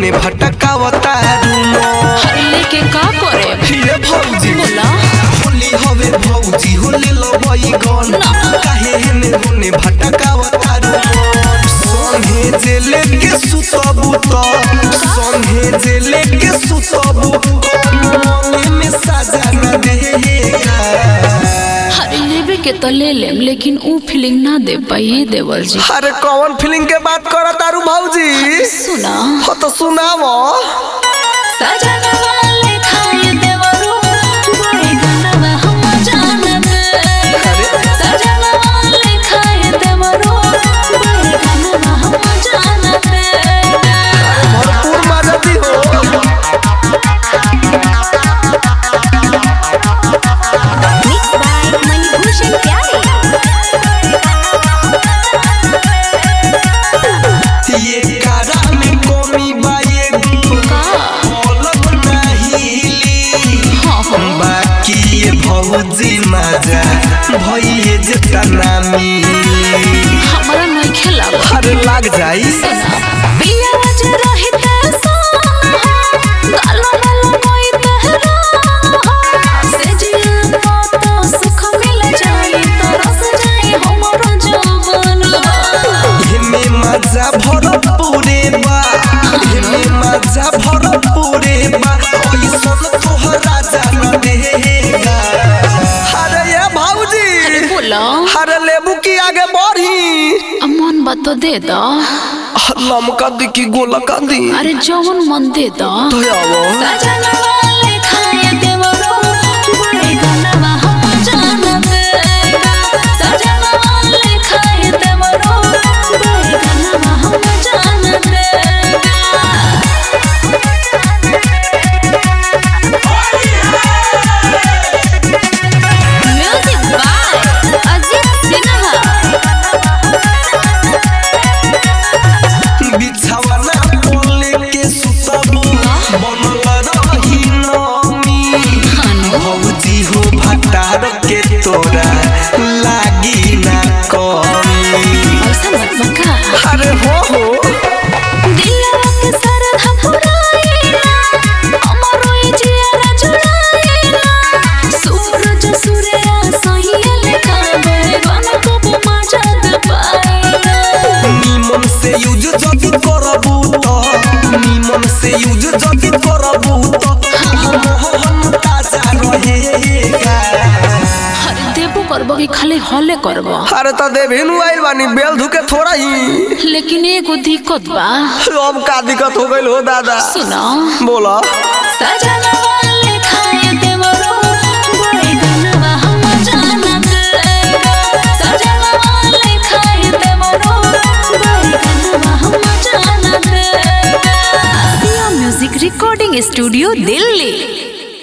होने भटकावता रूमो हर लेके का करे ये भौजी बोला होली हवे भौजी होली लबई गन काहे हेने होने भटकावता रूमो संगे जे लेके सुतबू त संगे जे लेके सुतबू मन में सजा न देगा हर लेवे के तो ले लेम लेकिन ऊ फीलिंग ना दे पाई देवर जी अरे कौन फीलिंग के बात कर तारू भौजी सुना हो तो सुनाव सजना वाले खाए देवरो बड़े गनवा हम जानत सजना वाले खाए देवरो बड़े गनवा हम जानत भरपूर मजा दी हो Mixed by Manibhushan Pyare. ये कारा में कमी बा ये पलक नहिली बाकी ये भौजी मजा भइए जेता नामी हमारा नहीं खेला हर लाग जाई पिया जे रहिते सोना गालो गालो कोई तेहरा से जिया तो सुख मिल जाए तो रस जाए हमरो जवान एमे मजा भरपूरे बा एमे मजा भरपूरे बा ओइसन तोहरा जान देगा अरे ये भौजी बोला अरे लेबू की आगे बढ़ी मन बात तो दे दो लमका दी की गोला का दी अरे जवन मन दे दो तो आवो सजना वाले खाए देवरो बड़े गनवा हम जानत सजना वाले खाए देवरो बड़े गनवा हम जानत म्यूजिक बाय अजीत सिन्हा बिछावना बोले के सुतबू बनल रही नमी भौजी हो भटार के तोरा लागी ना कमी ऐसा मत बका अरे हो हो दिलवा के सरधा पुराएला हमरो ई जियारा जुड़ाएला सूरज सूर्या सहियल काबे बन को मजा दे पाएला निमन से यूज जदी करबू तो निमन से यूज जदी करबू तो मोहन ताजा रहेगा हर देबो करबो कि खाली हले करबो अरे तो देविनु आइल बानी बेल धुके थोड़ा ही लेकिन एगो दिक्कत बा अब का दिक्कत हो गइल हो दादा सुनो बोला सजना वाले खाए देवरो बड़े गनवा हम जानत सजना वाले खाए देवरो बड़े गनवा हम जानत Sia Music Recording Studio, Delhi.